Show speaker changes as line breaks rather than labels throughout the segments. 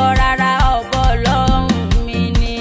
kọ́ rárá ọ̀bọ ọlọ́run mi ni.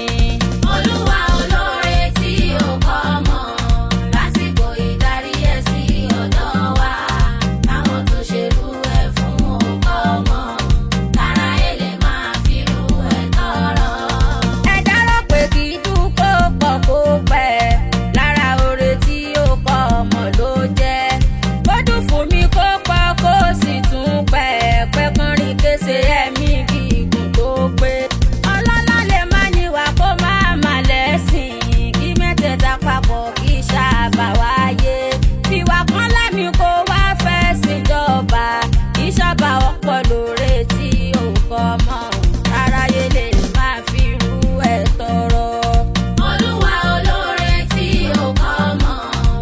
Olúwa olóore tí ó kọ́ mọ̀ lásìkò ìdarí ẹ̀ sí ọ̀dọ̀ wa. Àwọn tó ṣerú ẹ̀ fún ọkọ mọ̀ kára èlé máa fi rú ẹ̀ tọrọ.
ẹ̀dá rò pé kì í dùn kó pọ̀ kó pẹ́ lára oore tí ó kọ́ ọmọ ló jẹ́ kó dùn fún mi kó pọ̀ kó sì tún pẹ́ pẹ́ kọrin kése ẹ̀mí gígùn tó pé ọlọ́lá lè má níwà kó má má lẹ́sìn kí mẹ́tẹ̀ẹ̀ta papọ̀ kí sábà wáyé tiwa kan lámì kó wá fẹ́ síjọba kí sábà ọ̀pọ̀ lóore tí ó kọ́ mọ́ aráyé lè máa fi rú ẹ̀ tọrọ.
Olúwa olóore tí ó kọ́ mọ̀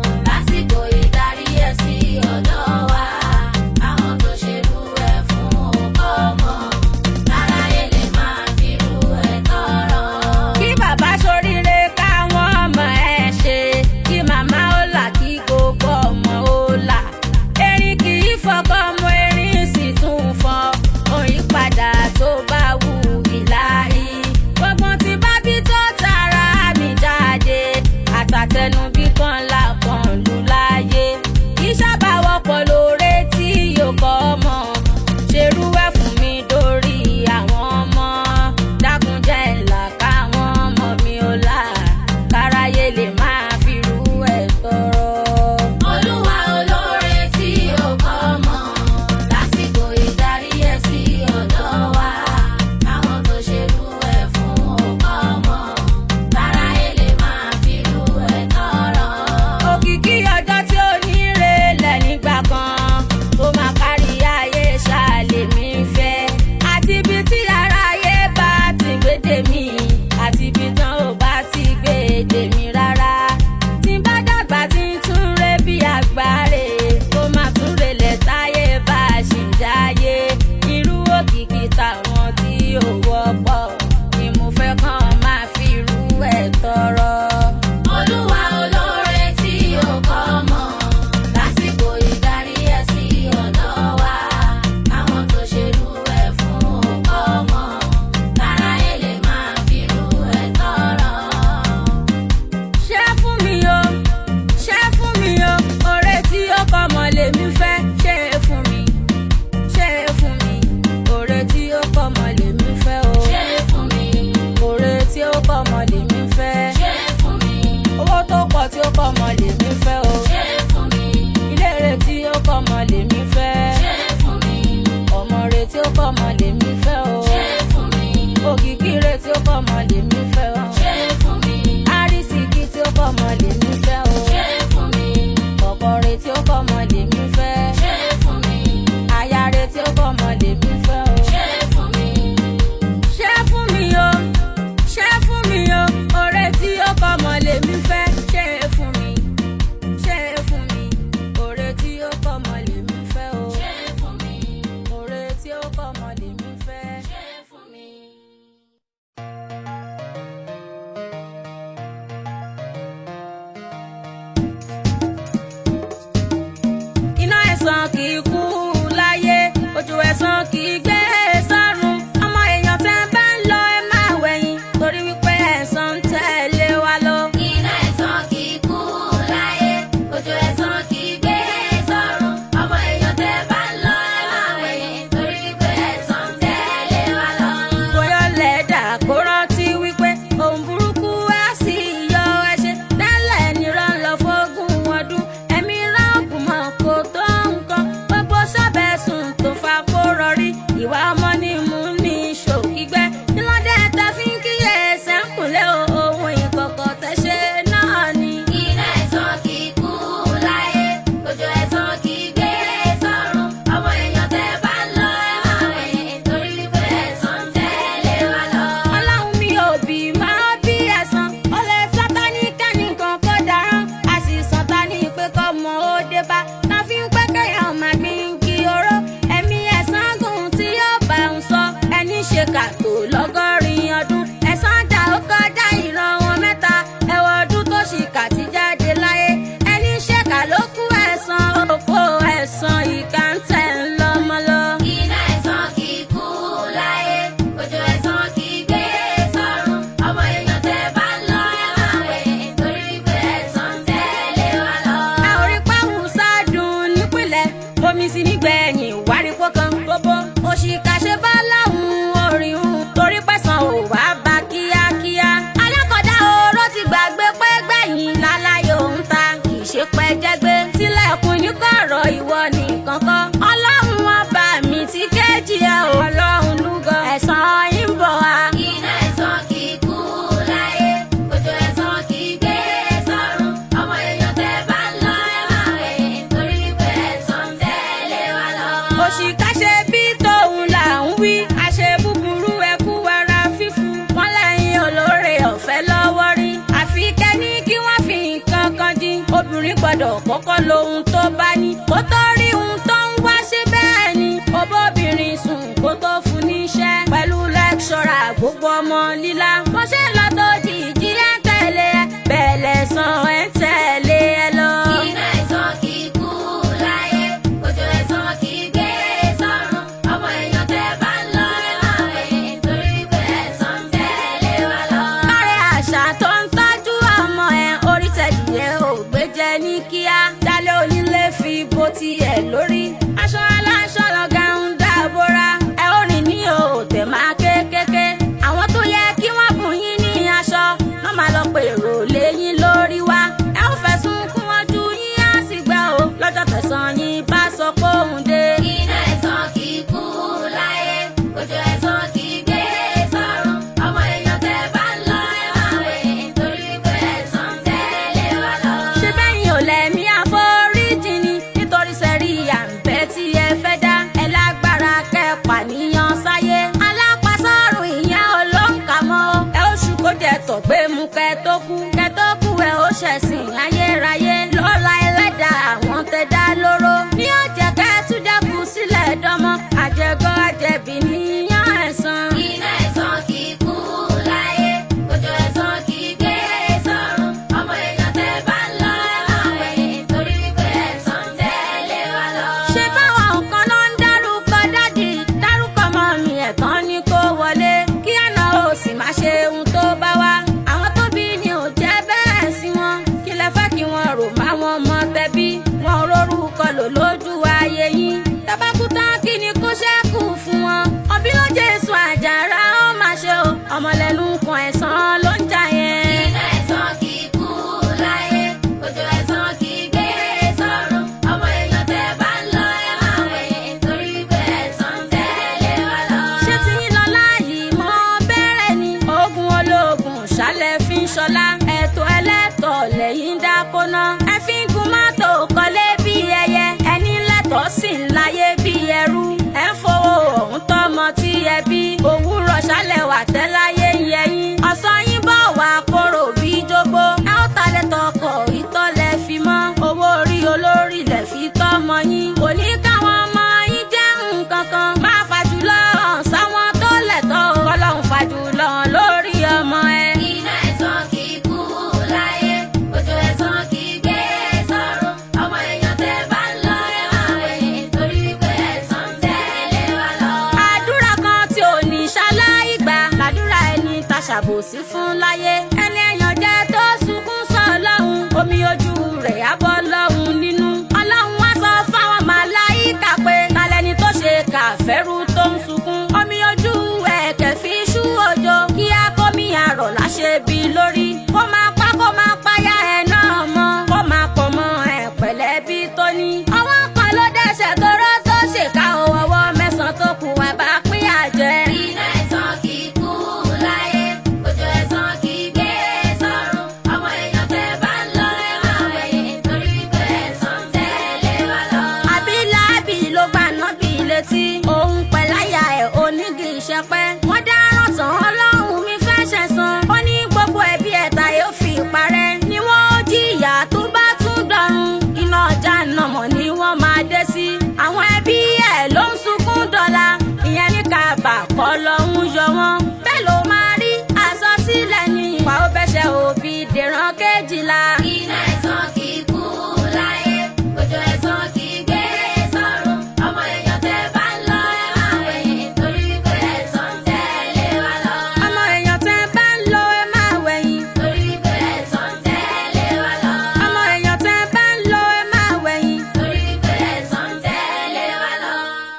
lásìkò ìdarí ẹ̀ sí ọ̀dọ̀ wa. Àwọn tó ṣerú ẹ̀ fún ọkọ mọ̀ kára èlé máa fi rú ẹ̀ tọrọ.
kí bàbá ṣoríire káwọn ọmọ ẹ ṣe kí màmá ó là kí gbogbo ọmọ ó là erin kì í fọkọ mọ erin sì tún fọ òyìn padà tó bá wù ìlàrí gbogbo tí bá bí tó tara mi jáde àtàtẹnubí kan là kan lù láyé ìṣàbà wọ́pọ̀ lóore tí yóò kọ́ ọmọ ṣerú ẹ̀ fún mi dórí àwọn ọmọ dákunjẹ́ ńlá káwọn ọmọ mi ò là káráyé lè máa fi rú ẹ̀ tọrọ.
Olúwa olóore tí ó kọ́ mọ̀ lásìkò ìdarí ẹ̀ sí ọ̀dọ̀ wa. Àwọn tó ṣerú ẹ̀ fún ọkọ mọ̀ kára èlé máa fi rú ẹ̀ tọrọ.
òkìkí ọjọ́ tí ó ní relẹ̀ nígbà kan tó máa kárí ayé ṣáàlè mi fẹ́ àti ibi tí aráyé bá ti gbédè mí àti ibi tán ò bá ti gbédè mí rárá tí bá dàgbà tí ń tún ré bí àgbáre kó má tún relẹ̀ táyé bá a ṣì ń jáyé irú òkìkí táwọn tí ò wọ́pọ̀ ni mo fẹ́ kàn máa fi irú ẹ̀ tọrọ.
Olúwa olóore tí ó kọ́ mọ̀ lásìkò ìdarí ẹ̀ sí ọ̀dọ̀ wa. Àwọn tó ṣerú ẹ̀ fún ọkọ mọ̀ kára èlé máa fi rú ẹ̀ tọrọ.
ṣé fún mi o ṣé fún mi o oore tí ó kọ́ mọ lèmi fẹ́ ṣé fún mi ṣé fún mi oore tí ó kọ́ mọ lèmi fẹ́ o
Ṣé fún mi?
oore tí ó kọ́ mọ lèmi fẹ́
Ṣé fún mi?
owó tó pọ̀ tí ó kọ́ mọ lèmi fẹ́ o
Ṣé fún mi?
ilé rẹ̀ tí ó kọ́ mọ lèmi fẹ́
Ṣé fún mi?
ọmọ rẹ̀ tí ó kọ́ mọ lèmi fẹ́ o
Ṣé fún mi?
òkìkí rẹ̀ tí ó kọ́ mọ lèmi fẹ́ o
Ṣé fún mi?
àrísìkí tí ó kọ́ mọ lèmi fẹ́ o
Ṣé fún mi?
ọkọ rẹ̀ tí ó kọ́ mọ lèmi fẹ́.
Ṣé fún mi?
Ayáre tí ó kọ́ mọ lèmi fẹ́ o.
Ṣé fún mi?
Ṣé fún mi o? Ṣé fún mi o? Oore tí ó kọ́ mọ lèmi fẹ́. Ṣé fún mi? Ṣé fún mi? Oore tí ó kọ́ mọ lèmi fẹ́ o.
Ṣé fún mi?
Oore tí ó kọ́ mọ lèmi fẹ́.
Ṣé fún mi?
Iná ẹ̀sán kì í kú láyé, ojú ẹ̀sán kì í gbé sọ́run. Ọmọ èèyàn tẹ́ bá ń lọ ẹ máa wẹ̀yìn, torí wípé ẹ̀sán ń tẹ̀lé wa lọ.
Iná ẹ̀sán kì í kú láyé, ojú ẹ̀sán kì í gbé sọ́run. Ọmọ èèyàn tẹ́ bá ń lọ ẹ máa wẹ̀yìn, torí wípé ẹ̀sán ń tẹ̀lé wa lọ.
bóyá lẹ́dà kó rántí wípé ohun burúkú á sì yọ ẹṣẹ tẹ́lẹ̀ nírọ̀ lọ fógún ọdún ẹ̀mí ráàgùn mọ́ kó tó nǹkan gbogbo sábẹ́ sùn tó fa kó rọrí ìwà ọmọ ní mú ní ṣòkígbẹ́ nílọ́dẹ tá fi ń kíyè sẹ́ńkùlé ohun ìkọ̀kọ̀ tẹ́ ṣe náà ni.
Iná ẹ̀sán kì í kú láyé, ojú ẹ̀sán kì í gbé sọ́run. Ọmọ èèyàn tẹ́ bá ń lọ ẹ máa wẹ̀yìn, torí wípé ẹ̀sán ń tẹ̀lé wa lọ.
ọlọ́run mi ò bí máa bí ẹ̀san ọlẹ́ sátani kẹ́nìkan kó darán a sì sàn ta ní pé kọ́ mọ ó dé bá ta fi ń pẹ́ kẹ́yàn máa gbin kí oró ẹ̀mí ẹ̀san gùn tí yóò bá ń sọ ẹni ṣe kàtó lọ́gọ́rin ọdún ẹ̀san dà ó kọjá ìran wọn mẹ́ta ẹ̀wọ̀n ọdún tó ṣì kà ti jáde láyé ẹni ṣe kà ló kú ẹ̀san òfò ẹ̀san ìkà ń tẹ̀ ń lọ́mọ lọ.
Iná ẹ̀sán kì í kú láyé, ojú ẹ̀sán
obìnrin gbọ́dọ̀ kọ́kọ́ lo ohun tó bá ní kó tó rí ohun tó ń wá sí bẹ́ẹ̀ ni obóbìnrin sùn kó tó fún níṣẹ́ pẹ̀lú lẹ́kṣọ́rà gbogbo ọmọ líla bó ṣe lọ tó jìjì ẹ̀ ń tẹ̀lé ẹ bẹ́ẹ̀ lẹ́sàn ẹ̀ ń tẹ̀lé ẹ lọ.
Iná ẹ̀sán kì í kú láyé, òjò ẹ̀sán kì í gbé sọ́run. Ọmọ èèyàn tẹ́ bá ń lọ ẹ máa wẹ̀, torí pé ẹ̀sán ń tẹ̀lé wa lọ.
Láre àṣà tó ń tọ́jú ọmọ ẹ̀ orí tẹ̀díyẹ ò gbé jẹ ní kíá. Dálé onílé fi bó tiẹ̀ lórí. Aṣọ aláṣọ lọ́gà ń dábòra. Ẹ ó rìn ní òòtẹ̀ máa kékeré. Àwọn tó yẹ kí wọ́n bùn yín ní aṣọ. Wọ́n máa lọ pèrò léyìn lórí wa. Ẹ ó fẹ̀sùn kún wọn ju yín á sì gbẹ́ o. Lọ́jọ́ tẹ̀sán yín bá sọ pé òun dé.
Iná ẹ̀sán kì í kú láyé, òjò ẹ̀sán kì í gbé sọ́run. Ọmọ èèyàn tẹ́ bá ń lọ ẹ máa wẹ̀, torí pé ẹ̀sán ń tẹ̀lé wa lọ.
ṣé bẹ́yìn ò lẹ́mí àforíjì ni nítorí sẹ́rí àǹbẹ́ tí ẹ fẹ́ dá ẹ lágbára kẹpà níyan sáyé alápàsọ́rùn ìyẹn olóǹkà mọ́ ó ẹ ó ṣù kó jẹ tọ̀ gbé mu kẹ tó kú kẹ tó kú ẹ ó ṣẹ̀sìn ayérayé lọ́la ẹlẹ́dàá àwọn tẹ dá lóró ní ọ̀jẹ̀ kẹ́ tún jẹ́kù sílẹ̀ dánmọ́ àjẹgọ́ àjẹbí níyàn ẹ̀san.
Iná ẹ̀sán kì í kú láyé, òjò ẹ̀sán kì í gbé sọ́run. Ọmọ èèyàn tẹ́ bá ń lọ ẹ máa wẹ̀, torí pé ẹ̀sán ń tẹ̀lé wa lọ.
ṣé báwọn nǹkan ló ń dárúkọ dádì dárúkọ mọ mi ẹ̀tàn ni kó wọlé kí àná ò sì má ṣe ohun tó bá wá àwọn tó bí ni ò jẹ́ bẹ́ẹ̀ sí wọn kí lẹ fẹ́ kí wọ́n rò má wọn mọ tẹbí wọn ò rórúkọ lò lójú ayé yín tábàkú tán kí ni kó ṣẹ́kù fún wọn ọbí ló jésù àjàrà ó máa ṣe o ọmọlẹ́nu kan ẹ̀sán ló ń jà yẹn.
Iná ẹ̀sán kì í kú láyé, òjò ẹ̀sán kì í gbé sọ́run. Ọmọ èèyàn tẹ́ bá ń lọ ẹ máa wẹ̀, torí pé ẹ̀sán ń tẹ̀lé wa lọ.
ṣé tí yín lọ láàyè mọ́ bẹ̀rẹ̀ ni ogun ológun ṣálẹ̀ fi ń ṣọlá ẹ̀tọ́ ẹlẹ́tọ̀ lẹ́yìn dákóná ẹ fi ń gun mọ́tò kọ́lé bí ẹyẹ ẹni lẹ́tọ̀ọ́ sì ń láyé bí ẹrú ẹ ń fowó ọ̀hún tọ́mọ tí ẹ bí òwúrọ̀ ṣálẹ̀ wà tẹ́láyé ń yẹyìn ọ̀sán yín bọ̀ wá kóró bí jogbo ẹ ó talẹ̀ tọkọ̀ ìtọ́lẹ̀ fi mọ́ owó orí olórí lẹ̀ fi tọ́mọ yín kò ní káwọn ọmọ yín jẹ́ nǹkan kan máa fàjùlọ hàn sáwọn tó lẹ̀tọ́ kọ́lọ́hún fàjùlọ hàn lórí ọmọ ẹ.
Iná ẹ̀sán kì í kú láyé, òjò ẹ̀sán kì í gbé sọ́run. Ọmọ èèyàn tẹ́ bá ń lọ ẹ máa wẹ̀, torí pé ẹ̀sán ń tẹ̀lé wa lọ.
àdúrà kan tí ò ní ṣaláì gbà làdúrà ẹni ta ṣàbòsí fún láyé ẹni èèyàn jẹ́ tó sunkún sọ lọ́hùn omi ojú rẹ̀ á bọ́ lọ́hùn nínú ọlọ́run wá sọ fáwọn màláìkà pé talẹ́ni tó ṣe kàfẹ́rù tó ń sunkún omi ojú ẹ̀kẹ́ fi ṣú òjò kí á kómi àrọ̀ láṣẹ bí lórí kó máa pa kó máa páyà ẹ̀ náà mọ́ kó máa pọ̀ mọ́ ẹ̀ pẹ̀lẹ́ bí tó ní. ọwọ́ kan ló dẹ́sẹ̀ tó rọ́ tó ṣèkà ọwọ́ mẹ́sàn-án tó kù wá bá pín àjẹ́.
Iná ẹ̀sán kì í kú láyé, òjò ẹ̀sán kì í gbé sọ́run. Ọmọ èèyàn tẹ́ bá ń lọ ẹ máa wẹ̀, torí pé ẹ̀sán ń tẹ̀lé wa lọ.
àbí láàbì ló gbà nábì létí. òun pẹ̀láyà ẹ̀ onígi ìṣẹ́pẹ́. wọ́n dáràn tán ọlọ́run mi fẹ́ ṣẹ̀san. ó ní gbogbo ẹbí ẹ̀ta yóò fi parẹ́. ni wọ́n ó jìyà tó bá tún dọ̀run. iná ọjà nàmọ̀ ni wọ́n máa dé sí. àwọn ẹbí ẹ̀ ló ń sunkún dọ́là. ìyẹn ní kábà kọ́ lọ́hún yọ wọ́n. bẹ́ẹ̀ ló máa rí àsọsílẹ̀ ní ìwà ó bẹ́sẹ̀ òbí dèrán kejìlá.
Iná ẹ̀sán kì í kú láyé, òjò ẹ̀sán kì í gbé sọ́run. Ọmọ èèyàn tẹ́ bá ń lọ ẹ máa wẹ̀, torí pé ẹ̀sán ń tẹ̀lé wa lọ.
ọmọ èèyàn tẹ́ bá ń lo ẹ máa wẹ̀yìn.
Torí pé ẹ̀sán ń tẹ̀lé wa lọ.
ọmọ èèyàn tẹ́ bá ń lo ẹ máa wẹ̀yìn.
Torí pé ẹ̀sán ń tẹ̀lé wa lọ.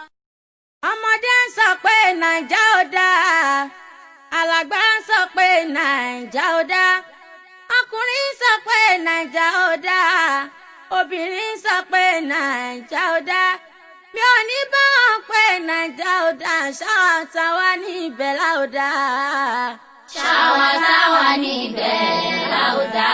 ọmọdé ń sọ pé nàìjà ò dáa alàgbà ń sọ pé nàìjà ò dáa ọkùnrin ń sọ pé nàìjà ò dáa obìnrin ń sọ pé nàìjà ò dáa mi ò ní bá wọn pé nàìjà ò dáa ṣáà táwa ní ibẹ̀ láòdà.
Ṣáwa táwa níbẹ̀ láòdà.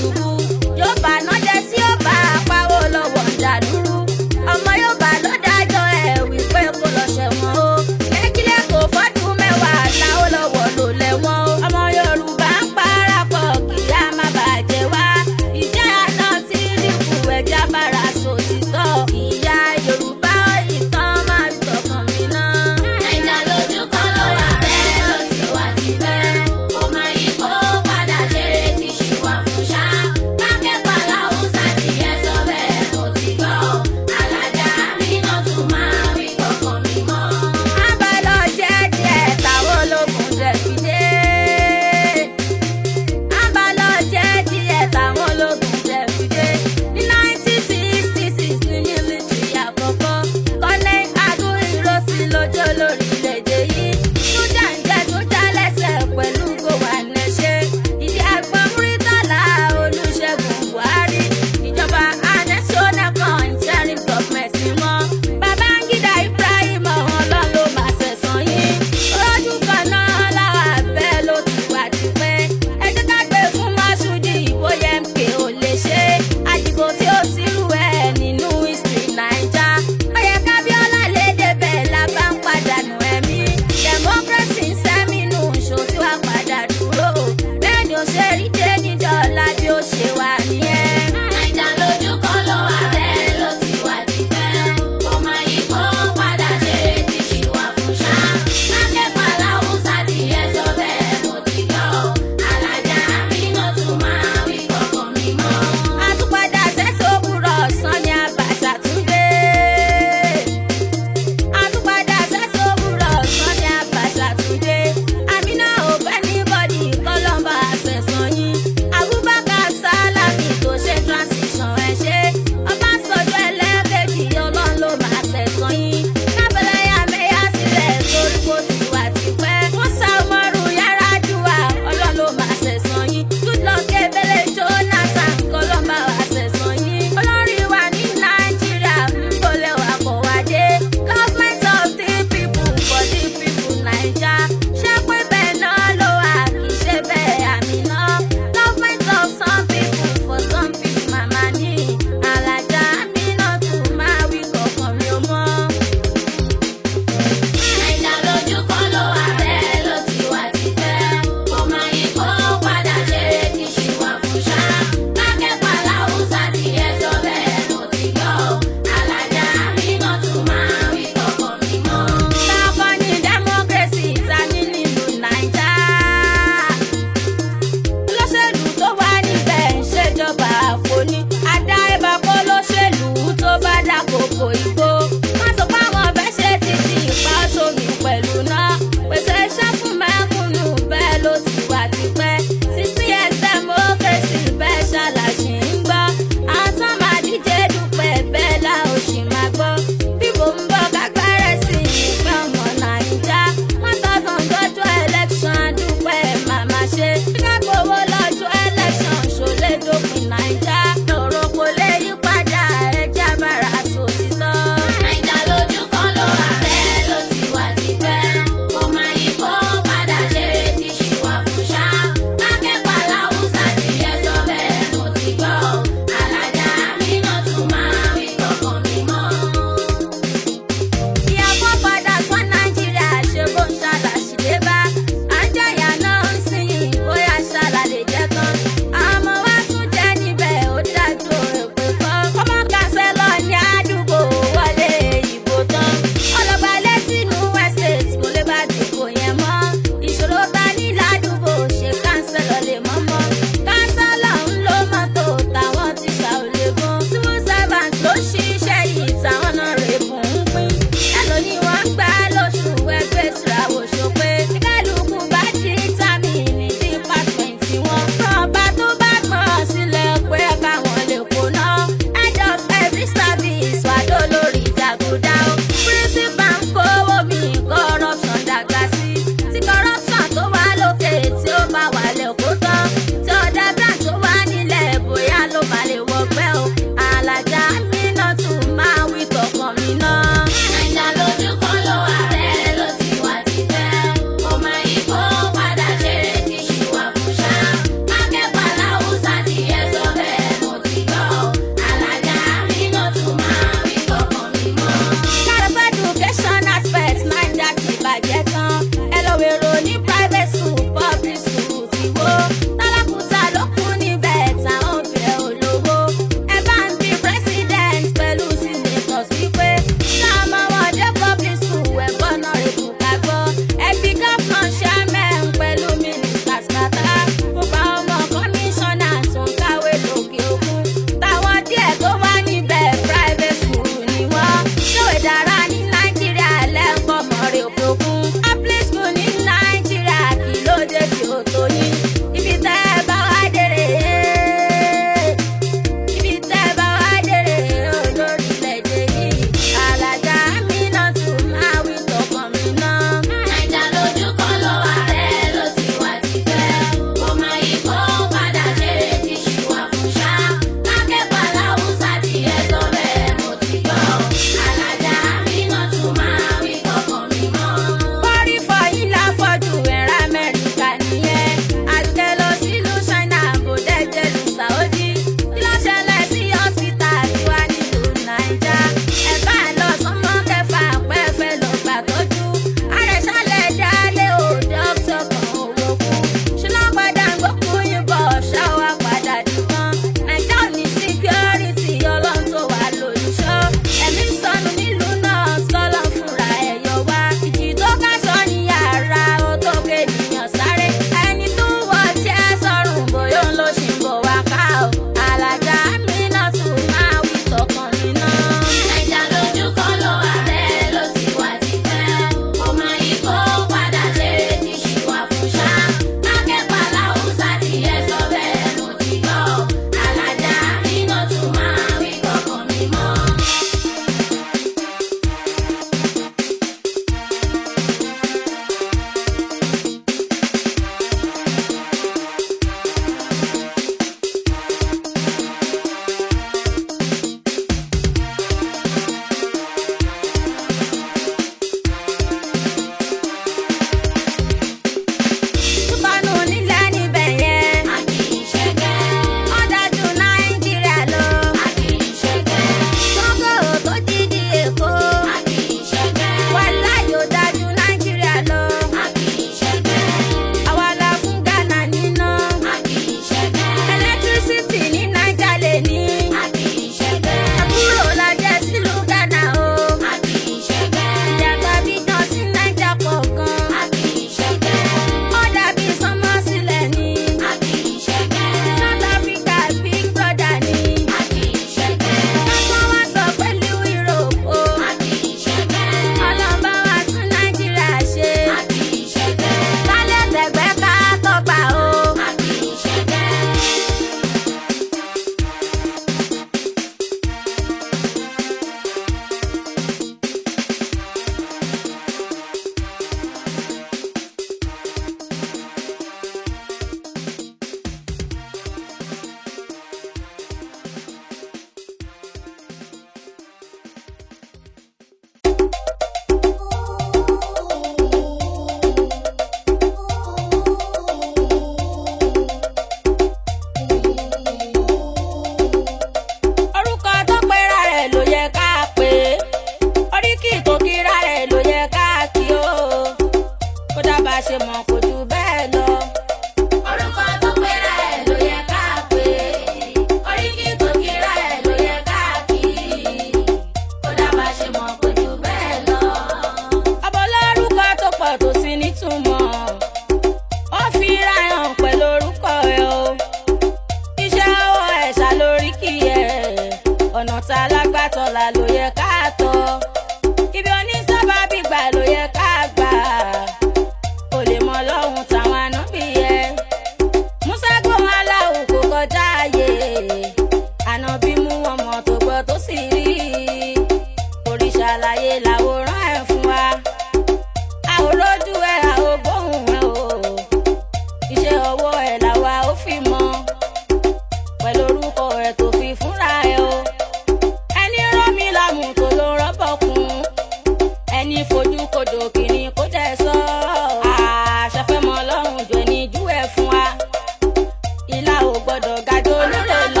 tọ̀la ló yẹ ká tọ̀ ibi onísábàbí gbà ló yẹ ká gbà ó lè mọ lọ́hùn táwọn ànábì yẹ musa gbóhùn aláwọ̀ kò kọjá ààyè ànábì mú ọmọ tó gbọ́ tó sì rí òrìṣà láyé làwòrán ẹ̀ fún wa àwòrójú ẹ̀ àwògbóhùn ẹ̀ o iṣẹ́ ọwọ́ ẹ̀ làwa ó fi mọ́ pẹ̀lú orúkọ ẹ̀ tó fi fúnra ẹ̀ o ẹni rán mi lámù tó ló rọ́bọ̀ kún ẹni fojú kodò kìíní kó jẹ́ sọ àṣàfẹ́mọ́ ọlọ́run jọ ní jú ẹ̀ fún wa ìlà ò gbọ́dọ̀ gàdó nílé lọ.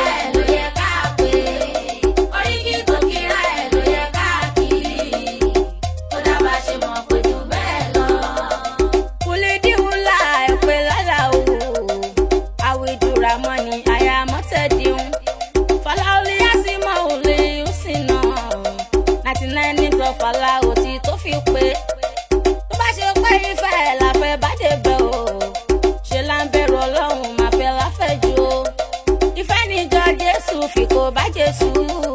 kùlìdíwùlà ẹ̀pẹ́ lálà o àwìdúrà mọ́ni àyàmọ́tẹ̀díhùn fọláolí yásímọ́ òlé òsínà ninety nine nítọ́ fàlà òtí tó fi pé tó bá ṣe pé ìfẹ́ ẹ̀ láfẹ́ bá dé bẹ̀ o ṣe là ń bẹ̀rù ọlọ́run máa fẹ́ láfẹ̀jù o ìfẹ́ níjọ jésù fi kó bá jésù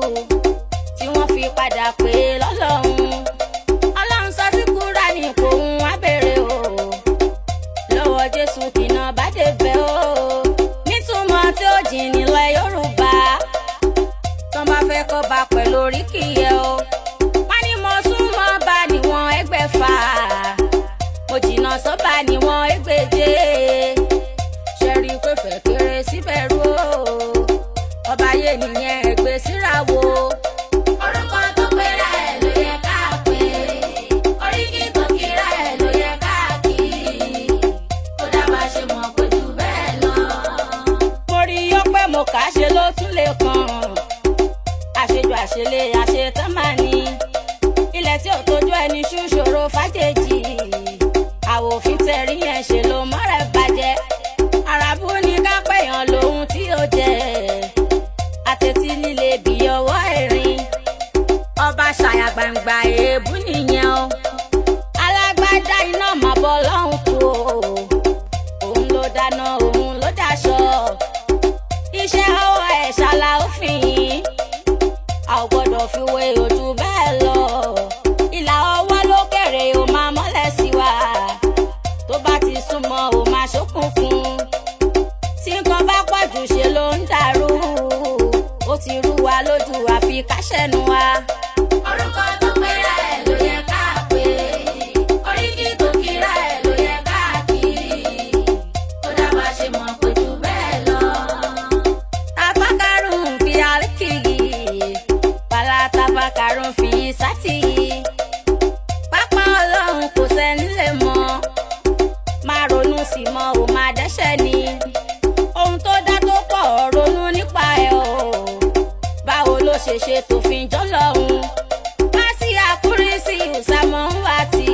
tí wọ́n fi padà pé lọ́lọ́run ọlọ́run sọ sí kúránì kò ń wá bèrè o lọ́wọ́ jésù kìnà bá dé bẹ̀ o nítumọ̀ tí ó jìn nílẹ̀ yorùbá tán bá fẹ́ kọ́ bá pẹ̀lú oríkì yẹ o wọ́n ní mo súnmọ́ bá níwọ̀n ẹgbẹ̀fà mo jìnnà sọ́ba níwọ̀n ẹgbẹ̀je ṣẹ́rí pé fẹ́ kéré síbẹ̀ rú o ọba yé nìyẹn ẹgbẹ́ síra wo.
Orúkọ tó pera ẹ̀ ló yẹ ká pè é. Oríkì tó kíra ẹ̀ ló yẹ ká kì í. Ó dábàá ṣe mọ̀ pé jù bẹ́ẹ̀ lọ.
mo rí yọ pé mo kà á ṣe ló tún lè kàn àṣejù àṣelé àṣetán máa ní ilẹ̀ tí ò tójú ẹni ṣú ṣòro fàjèjì àwòfin tẹ̀rí yẹn ṣe ló mọ́rẹ̀ bàjẹ́ àràbù ní kápẹ́yàn lòun tí ó jẹ́ àtẹ̀tí líle bí ọwọ́ ẹ̀rín ọba ṣàyà gbangba èébú nìyẹn o alágbádá iná mọ̀ bọ́ lọ́hùn kú o òun ló dáná òun ló dáṣọ iṣẹ́ ọwọ́ ẹ̀ ṣàlà òfin yìí a ò gbọ́dọ̀ fi wé ojú bẹ́ẹ̀ lọ ìlà ọwọ́ ló kéré o máa mọ́lẹ̀ sí wa tó bá ti súnmọ́ o máa ṣókùnkùn tí nǹkan bá pọ̀ jù ṣe ló ń dàrú ó ti rú wa lójú àfi káṣẹ́nu wa.
Orúkọ tó pera ẹ̀ ló yẹ ká pè é. Oríkì tó kíra ẹ̀ ló yẹ ká kì í. Ó dábàá ṣe mọ̀ pé jù bẹ́ẹ̀ lọ.
tafakarun fi alikiri pala tafakarun fi sati pápá ọlọ́run kò sẹ́ni lè mọ̀ máa ronú sí mọ́ ò máa dẹ́ṣẹ̀ ni ohun tó dá tó pọ̀ ronú nípa ẹ̀ o báwo ló ṣe ṣe tòfin jọlọ́run má sí àkúrísí ìsàmọ́ ń wá tì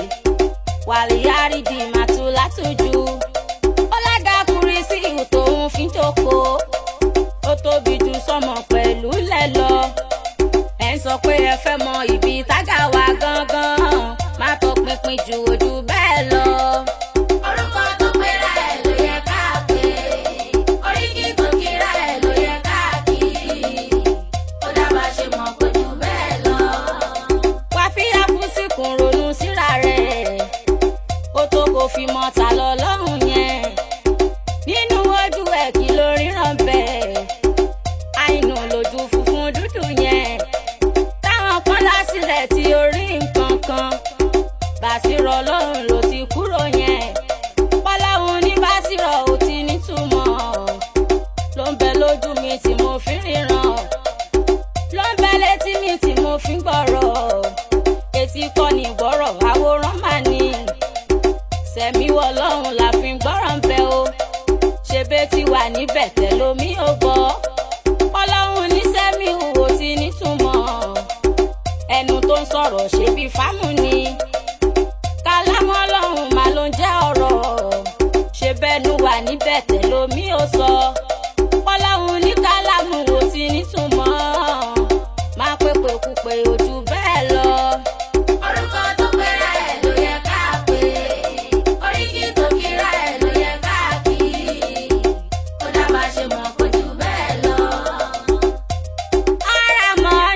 wàlíyárìdì màtú látújú ọlága kúrísí tòun fi ń jókòó ó tóbi ju sọmọ pẹ̀lú lẹ̀ lọ. ẹ̀ ń sọ pé ẹ fẹ́ mọ ibi tága wa gangan má tọpinpin ju ojú bẹ́ẹ̀ lọ.
Orúkọ tó pera ẹ̀ ló yẹ ká pè é. Oríkì tó kíra ẹ̀ ló yẹ ká kì í. Ó dábàá ṣe mọ̀ pé jù bẹ́ẹ̀ lọ.
wá fi àfúsìkùn ronú síra rẹ̀ ó tó kó fi mọ ta lọ lọ́rùn yẹn nínú ojú ẹ̀ kí ló ríran bẹ́ẹ̀ àìnù lójú funfun dúdú yẹn táwọn kan lásìrẹ̀ tí orí nǹkan kan bàṣírọ̀ lọ́rùn ló ti kúrò yẹn pọ́láhùn ní bàṣírọ̀ ò ti nítumọ̀ ló ń bẹ lójú mi tí mo fi ríran ló ń bẹ létí mi tí mo fi ń gbọ́rọ̀ etí kọ́ ni gbọ́rọ̀ àwòrán mà ní sẹ̀mí wọ lọ́run la fi ń gbọ́rọ̀ ń bẹ o ṣe bẹ́ẹ̀ ti wà níbẹ̀ tẹ̀ lómi ò gbọ́ ọlọ́run ní sẹ́mi wò ti nítumọ̀ ẹnu tó ń sọ̀rọ̀ ṣe bí fámù ni kálámọ́ ọlọ́run máa ló ń jẹ́ ọ̀rọ̀ ṣe bẹ́ẹ̀nu wà níbẹ̀ tẹ̀ lómi ò sọ ọlọ́run ní kálámù wò ti nítumọ̀ máa pépè kúpè ojú bẹ́ẹ̀ lọ.
Orúkọ tó pera ẹ̀ ló yẹ ká pè é. Oríkì tó kíra ẹ̀ ló yẹ ká kì í. Ó dábàá ṣe mọ̀ pé jù bẹ́ẹ̀ lọ.
ara mọ́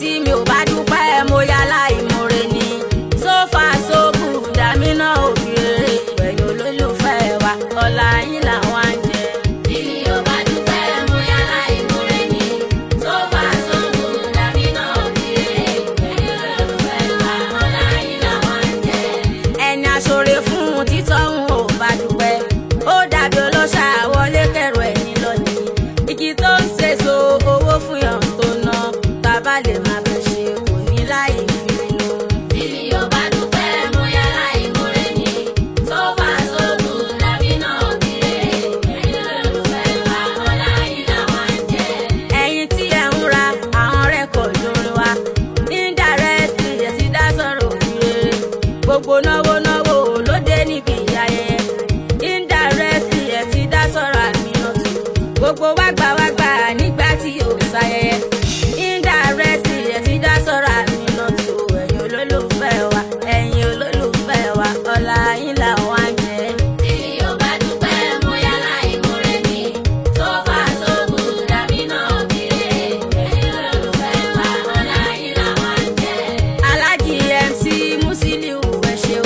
tí mi ò bá dúpẹ́ mo yá láìmoore ni sófà sóbù dàmínà òbí rere pẹ̀lú olólùfẹ́ wa ọ̀la yín làwọn á jẹ.
Bí mi ò bá dúpẹ́ mo yá láìmoore ni. Tó bá sóògùn dàbí náà òbíire. Pẹ̀lú olólùfẹ́ wa ọ̀la yìí làwọn ń jẹ.
ẹni aṣọre fún títọ́ ń ò bá dúpẹ́ ó dàbí ọlọ́ṣà wọlé kẹrù ẹ̀yìn lọ́nìí igi tó ń ṣèso owó fún yàn tó ná bàbá lè má bẹ̀ ṣe kò ní láì fi nù.
Bí mi ò bá dúpẹ́ mo yá láìmoore ni. Tó bá sóògùn dàbí náà òbíire. Pẹ̀lú olólùfẹ́ wa ọ̀la yìí làwọn ń jẹ.
ẹ̀yin tí ẹ ń ra àwọn rẹ́kọ̀dù orin wa indirectly ẹ ti dá sọ̀rọ̀ òbíire gbogbo náwó náwó ló dé níbi ayẹyẹ indirectly ẹ ti dá sọ̀rọ̀ àmìnàtù gbogbo wágbà wágbà nígbà tí yóò ṣayẹyẹ indirectly ẹ ti dá sọ̀rọ̀ àmìnàtù ẹ̀yin olólùfẹ́ wa ẹ̀yin olólùfẹ́ wa ọ̀la yín làwọn á jẹ.
Bí mi ò bá dúpẹ́ mo yá láìmoore ni. Tó bá sóògùn dàbí náà òbíire. Pẹ̀lú olólùfẹ́ wa ọ̀la yìí làwọn ń jẹ.
alájì mc musiliu ẹ ṣeun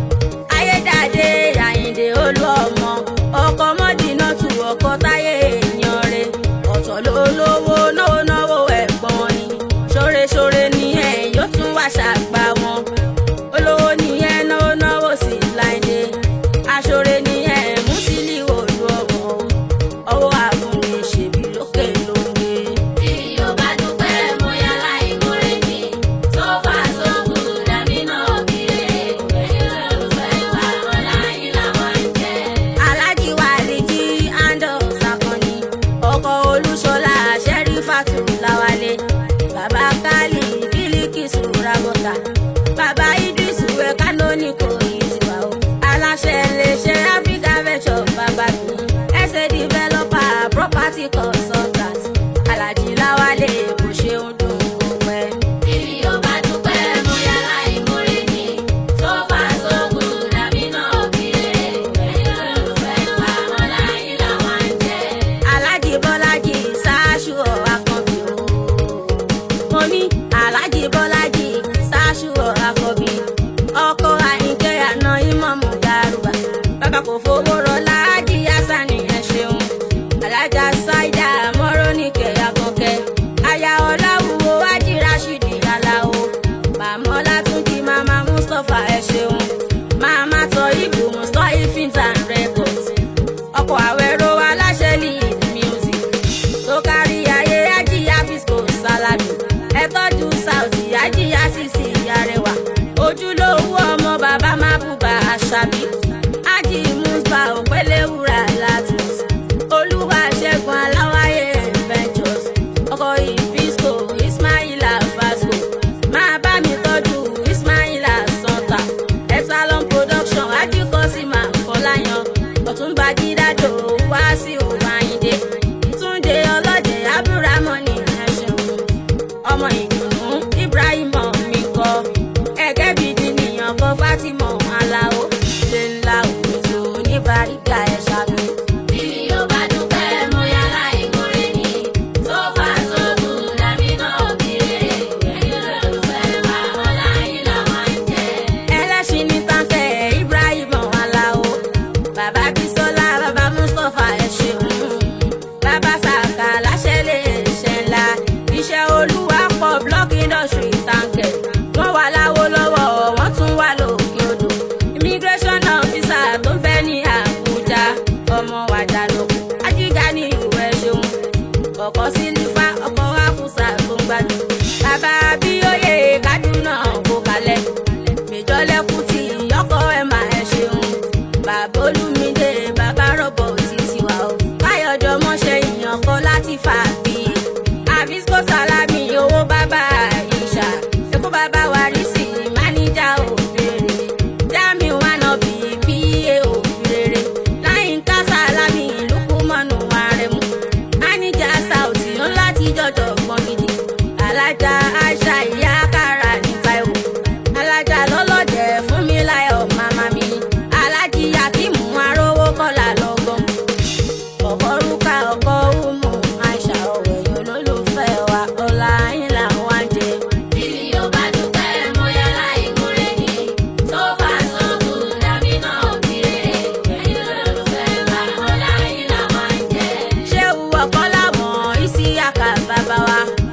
ayédáadé àyìndé olú ọmọ ọkọ mọdínà tù ọkọ táyé èèyàn rẹ ọ̀tọ̀ ló lówó náwó náwó ẹ̀gbọ́n ni ṣóreṣóre ni ẹ yóò tún wá ṣàgbà wọn olówó ni ẹ náwó náwó sí láìdé aṣọre ni ẹ musiliu olú ọmọ ọwọ́ àfúnni ṣèbí lókè ló ń gbé.
Bí mi ò bá dúpẹ́ mo yá láìmoore ni. Tó bá sóògùn dàbí náà òbíire. Pẹ̀lú olólùfẹ́ wa ọ̀la yìí làwọn ń jẹ.
alájí wàlíjì andos akànnì ọkọ olúṣọlá sẹrífàtù láwálé bàbá kálí bílíkìsù ragọta bàbá idris wẹ kánónìkò ìtìwá o aláṣẹ iléeṣẹ africa venture bàbá mi ẹsẹ developer property consultant alájí láwálé kò ṣeun dùn ún pẹ́.
Bí mi ò bá dúpẹ́ mo yá láìmoore ni. Tó bá sóògùn dàbí náà òbíire. Pẹ̀lú olólùfẹ́ wa ọ̀la yìí làwọn ń jẹ.
alájì bọ́lájì ṣáṣù àkànbí o. mo ní alájì bọ́lájì ṣáṣù àkànbí ọkọ àyínkẹ́ àná ìmọ̀mù dárúbà bàbá kò fowó rọ láàjì yásánì ẹ̀ ṣeun alájà ṣáìdà mọ́rọ́nìkẹ́ àkànkẹ́ aya ọ̀làwùwò ájì rashidi aláwo màmá ọlátúnjì màmá mustapha ẹ̀ ṣeun màmá tọ ibù mustapha films and records ọkọ̀ àwẹ̀rọ aláṣẹ lead music tó kárí ayé ajíyá fisco salami ẹ tọ́jú sauti ajíyá sisi arẹwà ojúlówó ọmọ bàbá mábùbà àṣàbí ájì musba òpélewúrà latus olúwa ṣẹ́gun aláwáyé ventures ọkọ̀ ìfisco ismaila vasco máa bá mi tọ́jú ismaila santa epsilon production ajíkọ́símà fọláyan ọ̀túnba jídádò wá sí òwáyídé túnde ọlọ́jẹ̀ abúrámọ́nì ẹ̀ṣẹ̀wò ọmọ ìdùnnú ibrahim mi kọ ẹgẹ́ bíi di nìyàn kọ fatima aláwo ṣe ńlá òwúso oníbàríkà ẹ̀ ṣàbí.
Bí mi ò bá dúpẹ́ mo yá láìmoore ni. Tó bá sóògùn dàbí náà òbíire. Pẹ̀lú olólùfẹ́ wa ọ̀la yìí làwọn ń jẹ.
ẹlẹ́ṣin ní táǹkẹ̀ ibrahim aláwo bàbá bisola bàbá mustapha ẹ̀ ṣeun bàbá sàkà láṣẹ lè ṣe ńlá iṣẹ́ olúwa pọ̀ block industry táǹkẹ̀ wọ́n wà láwo lọ́wọ́ wọ́n tún wà lókè odò immigration officer tó ń fẹ́ ní àbújá ọmọ wàjà lóko ajíga ní ìwé ṣeun ọkọ̀ sílífà ọkọ̀ wáfúsà tó ń gbádùn bàbá abíyóyè kádùnà kó kalẹ̀ méjọ́lẹ́kùn tí ọkọ̀ ẹ̀ máa ẹ̀ ṣeun bàbá olúmídé bàbá rọ̀bọ̀ títí wà ó káyọ̀jọ́ mọ́ṣẹ́ ìyàn kan láti fà bí àbísíkò sálámì owó bàbá ìṣà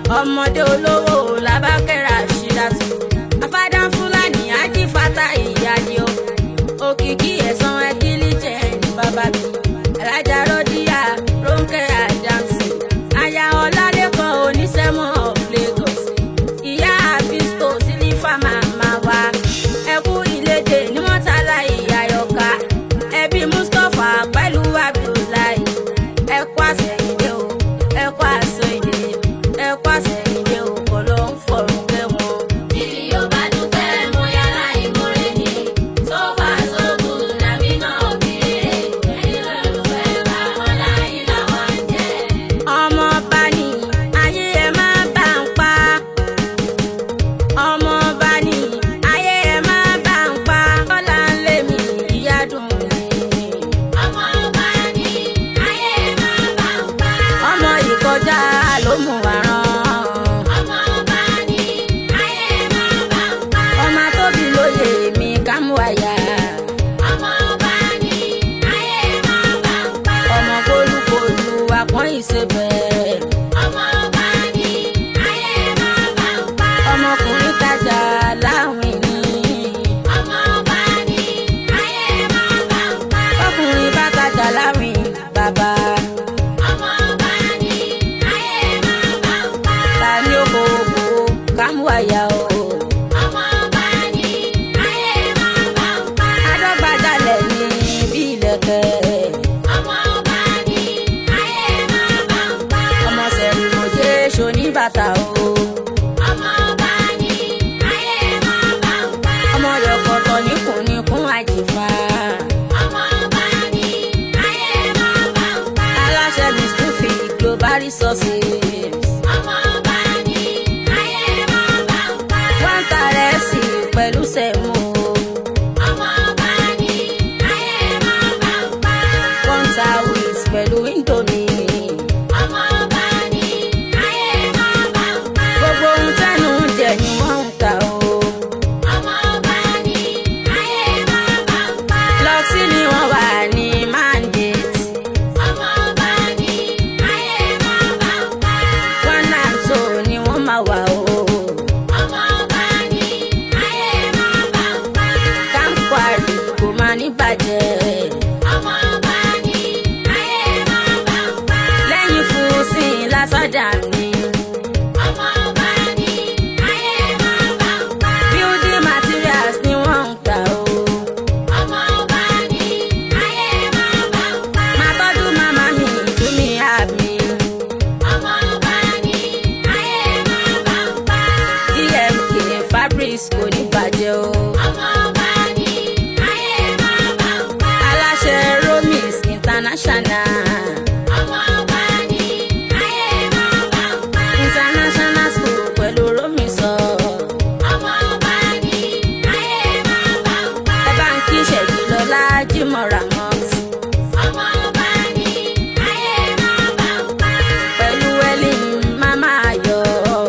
ọmọdé olówó làbákẹ́rẹ́ àṣírásù afádán fúlàní ajífàtà ìyáde o òkìkí ẹ̀sán ẹ̀kílì jẹ́ ní bàbá mi alájà rọ́díà rónkẹ́ àdámsì aya ọlálẹ́kan oníṣẹ́mọ̀ of Lagos ìyá àfíìsítò sílífà màmá wa ẹkú ìlédè ní mọ́tàlá ìyáyọ̀ká ẹbí mustapha pẹ̀lú abdullahi ẹkú àsẹ̀yìndé o ẹkú àsẹ̀yìndé ẹkú àsẹ̀yìndé o kọ́ ló ń fọ̀rùn kẹ́wọ̀n.
Tìrì yóò bá dúpẹ́ mú yàrá ìmúre ni. So far so good, nàbí náà kéré. Ẹ̀yin lólùfẹ́ bá wọn láyé làwọn ń jẹ.
ọmọ bá ní ayé ẹ má bá ń pa ọmọ bá ní ayé ẹ má bá ń pa kọ́lá ń lé mi ìyá dùn mí.
Ọmọ ọba ni ayé máa bá ń pa.
ọmọ ìkọjá ló mú wa rán
Ọmọ ọba ni ayé máa bá ń pa.
ọmọ tóbi lóye mi ká mú àyà
Ọmọ ọba ni ayé máa bá ń pa.
ọmọ kólúkólú àpọ́n ìṣebẹ̀
Ọmọ ọba ni ayé máa bá ń pa.
ọmọkùnrin tajà láwìn ní
Ọmọ ọba ni ayé máa bá ń pa.
ọkùnrin bá tajà láwìn bàbá
Ọmọ ọba ni ayé máa bá ń pa.
ta ni ó kó owó ká mú àyà o.
Ọmọ ọba ni ayé máa bá ń pa.
adọ́gbajalẹ̀ ní bí ilẹ̀kẹ̀
Ọmọ ọba ni ayé máa bá ń pa.
ọmọ sẹ̀rìmọ̀jẹ́ ṣoníbàtà o.
Ọmọ ọba ni ayé máa bá ń pa.
ọmọ yọkọ̀tọ̀ níkùnníkún àjìfà.
Ọmọ ọba ni ayé máa bá ń pa.
aláṣẹ mistúfì global resources.
Ọmọ ọba ni ayé máa bá ń pa.
wọ́n ta rẹ́sì pẹ̀lú sẹ̀mú.
Ọmọ ọba ni ayé máa bá ń pa.
wọ́n ta wheat pẹ̀lú indomie.
Ọmọ ọba ni ayé máa bá ń pa.
gbogbo ohun tẹ́nu ń jẹ ni wọ́n ń ta o.
Ọmọ ọba ni ayé máa bá ń pa.
lọ́tí ni wọ́n wà ní mandate.
Ọmọ ọba ni ayé máa bá ń pa.
wọ́n náà tó ni wọ́n máa wà o.
Ọmọ ọba ni ayé máa bá ń pa.
káńkwárì kò máa ní bàjẹ́.
Ọmọ ọba ni ayé máa bá ń pa.
lẹ́yìn fún sí lásọjà mi.
Ọmọ ọba ni ayé máa bá ń pa.
building materials ni wọ́n ń tà o.
Ọmọ ọba ni ayé máa bá ń pa.
máa tọ́jú màmá mi tú mi àmì.
Ọmọ ọba ni ayé máa bá ń pa.
dmk fabrics kò ní bàjẹ́ o.
Ọmọ ọba ni ayé máa bá ń pa.
aláṣẹ romis international.
Ọmọ ọba ni ayé máa bá ń pa.
international school pẹ̀lú romisọ.
Ọmọ ọba ni ayé máa bá ń pa.
ẹ bá ń kí ṣẹ̀jì lọ́lá jimoh ramos.
Ọmọ ọba ni ayé máa bá ń pa.
pẹ̀lú ellen mama ayọ̀.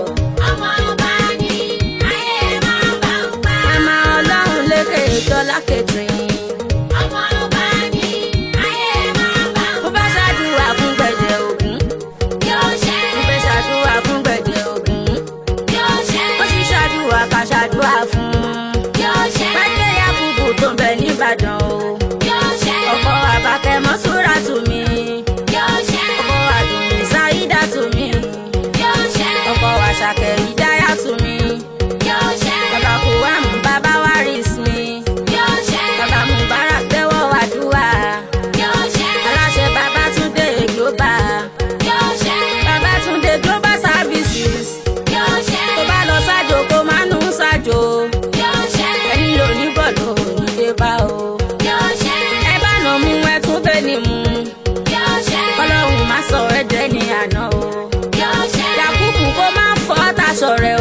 Ọmọ ọba ni ayé máa bá ń pa.
mama ọlọ́run lékè dọ́là catering.
Ọmọ ọba ni ayé máa bá ń
mo fẹ́ ṣàdúrà fún gbẹ̀dẹ̀ ògún.
Yóò ṣe,
mo fẹ́ ṣàdúrà fún gbẹ̀dẹ̀ ògún.
yóò ṣe,
ó sì ṣàdúrà ká ṣàdúrà fún.
yóò ṣe,
pẹ́ẹ́lẹ́ yakubu tó ń bẹ nìbàdàn o.
yóò ṣe,
ọkọ àbákẹ́ mọ́súrà tù mí.
yóò ṣe,
ọkọ àdùnní sáídà tù mí.
yóò ṣe,
ọkọ àṣàkẹ́ ìdáyà tù mí.
yóò ṣe,
bàbá kò wá mú bàbá wá rí sí mi.
yóò ṣe,
bàbá mubarak tẹ́wọ́ wàdúrà.
yóò ṣe,
aláṣẹ babatunde global.
yóò ṣe,
babatunde global services.
yóò ṣe,
tó bá lọ sájò kó má nù sájò.
yóò ṣe,
ẹni lò ní bọ̀lù òníde bá o.
yóò ṣe,
ẹ bá nà mú ẹ tún bẹ́ẹ̀ ni mú.
yóò ṣe,
kọ́lọ́hún má sọ ẹ̀jẹ̀ ní àná o.
yóò ṣe,
yakubu kó má fọ́ taṣọ rẹ